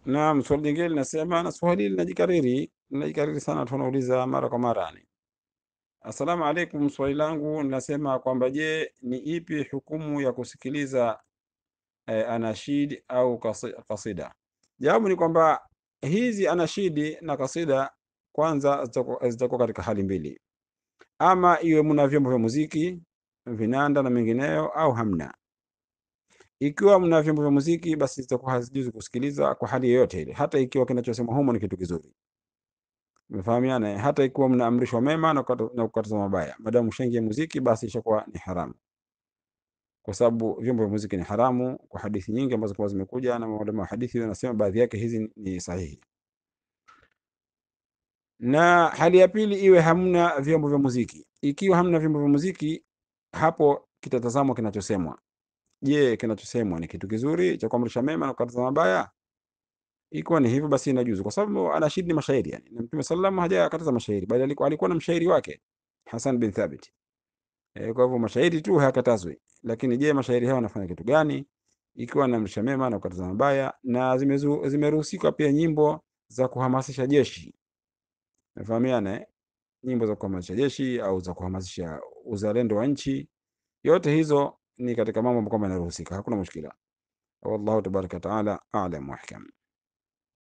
Naam, swali jingine linasema, na swali hili linajikariri linajikariri sana, tunauliza mara kwa mara yani. Assalamu alaikum, swali langu linasema kwamba je, ni ipi hukumu ya kusikiliza eh, anashid au kasi- kasida? Jawabu ni kwamba hizi anashidi na kasida kwanza zitakuwa zitakuwa katika hali mbili, ama iwe mna vyombo vya muziki, vinanda na mengineyo, au hamna. Ikiwa mna vyombo vya muziki, basi zitakuwa hazijuzi kusikiliza kwa hali yoyote ile, hata ikiwa kinachosemwa humo ni kitu kizuri. Umefahamiana? eh? Hata ikiwa mnaamrishwa mema na kukata- na kukataza mabaya, madamu ushaingia muziki, basi ishakuwa ni haramu, kwa sababu vyombo vya muziki ni haramu kwa hadithi nyingi ambazo kwa zimekuja na maulama wa hadithi wanasema baadhi yake hizi ni sahihi. Na hali ya pili iwe hamna vyombo vya muziki. Ikiwa hamna vyombo vya muziki, hapo kitatazamwa kinachosemwa. Je, kinachosemwa ni kitu kizuri cha kuamrisha mema na kukataza mabaya? Ikiwa ni hivyo, basi inajuzu, kwa sababu anashidi ni mashairi yani, na Mtume sallallahu hajakataza mashairi, bali alikuwa, alikuwa na mshairi wake Hasan bin Thabit. E, kwa hivyo mashairi tu hayakatazwi, lakini je, mashairi hayo wanafanya kitu gani? Ikiwa naamrisha mema na kukataza mabaya, na zimezu- zimeruhusika pia nyimbo za kuhamasisha jeshi. Umefahamiana eh? Nyimbo za kuhamasisha jeshi au za kuhamasisha uzalendo wa nchi, yote hizo ni katika mambo ambayo kwamba yanaruhusika, hakuna mushkila. Wallahu tabaraka wataala alam wa ahkam.